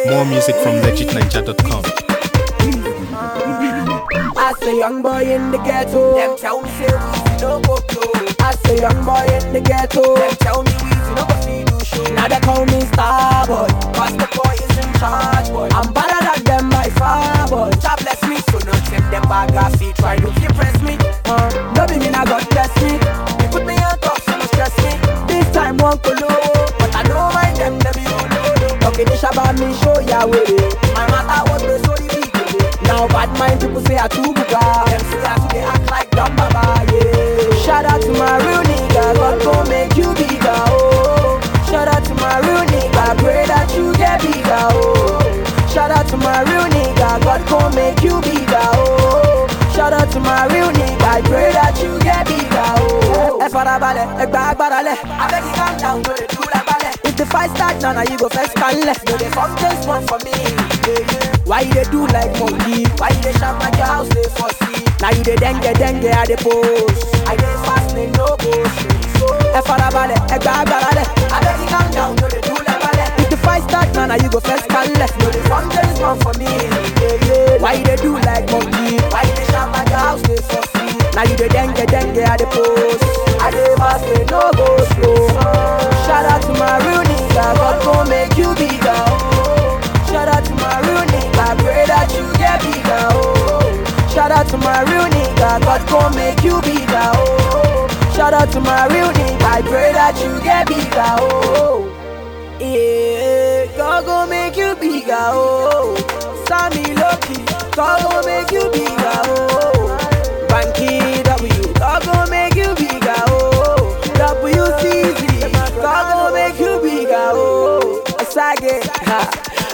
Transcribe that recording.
More music from legitninja.com. I say young boy in the ghetto. Them tell me say we no go blow. I say young boy in the ghetto. Them tell me we no go see do show. Now they call me star boy. Cause the boy is in charge, boy. I'm better than them by far boy. God bless me, so no tip them bag I see try to impress me. Uh, no be me now God bless me. They put me on top, so no stress me. This time won't go low. But I don't mind them, them you know. Talking this about me show ya way. My matter was the so the big day. Now bad mind people say I too buga. Them say I to they act like dumb baba, yeah. Shout out to my real nigga, God gon' make you bigger, oh. Shout out to my real nigga, pray that you get bigger, oh. Shout out to my real nigga, God gon' make you bigger, oh. Shout out to my real nigga, I pray that you get bigger, oh. Ẹ farabalẹ̀, ẹ gba agbára lẹ̀. I beg you calm down, no they do like ballet. If the fight start now, now you go first can left. No they come just one for me, yeah, yeah. Why you dey do like monkey? Why you dey shout like your house they for see? Now you dey dengue dengue at the post. I dey fast, they no go straight. So Ẹ farabalẹ̀, ẹ gba agbára lẹ̀. I beg you calm down, no they do like ballet. If the fight start now, now you go first can left. No they come just one for me, yeah, yeah. Why you dey do like monkey? Why you dey shout like your house they for see? Now you dey dengue dengue at the post. I dey fast, they no go slow. Shout out to my real nigga, God gon' make you bigger. Oh. Shout out to my real nigga, pray that you get bigger. Oh. Shout out to my real nigga, God gon' make you bigger. Oh. Shout out to my real nigga, I pray that you get bigger. Oh. Yeah, God gon' make you bigger. Oh. Sammy Loki, God gon' make you bigger. Oh. Banky W, God gon' make you bigger. Oh. WCZ, God gon' make you bigger. Oh. Sage, ha.